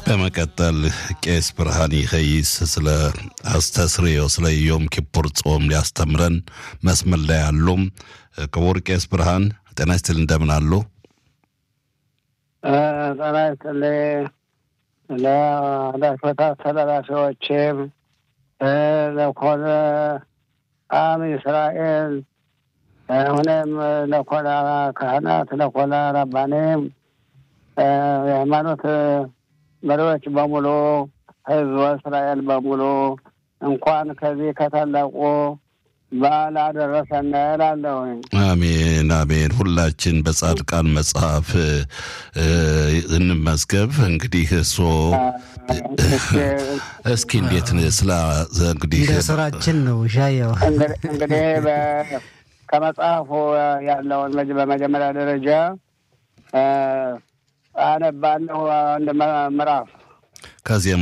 በመቀጠል ቄስ ብርሃን ይኸይስ ስለ አስተስርዮ ስለ ዮም ኪፑር ጾም ሊያስተምረን መስመር ላይ አሉም። ክቡር ቄስ ብርሃን ጤና ይስጥል፣ እንደምን አሉ? ጤና ይስጥልኝ ለዳሽበታ ተደራሲዎችም ለኮነ አም እስራኤል ሁኔም ለኮነ ካህናት ለኮነ ረባኔም የሃይማኖት መሪዎች በሙሉ ህዝበ እስራኤል በሙሉ እንኳን ከዚህ ከታላቁ በዓል አደረሰን እላለሁኝ። አሜን አሜን። ሁላችን በጻድቃን መጽሐፍ እንመዝገብ። እንግዲህ እሶ እስኪ እንዴት ስለ እንግዲህ እንደ ስራችን ነው ሻየው እንግዲህ ከመጽሐፉ ያለውን በመጀመሪያ ደረጃ አነባለሁ አንድ ምዕራፍ ከዚህ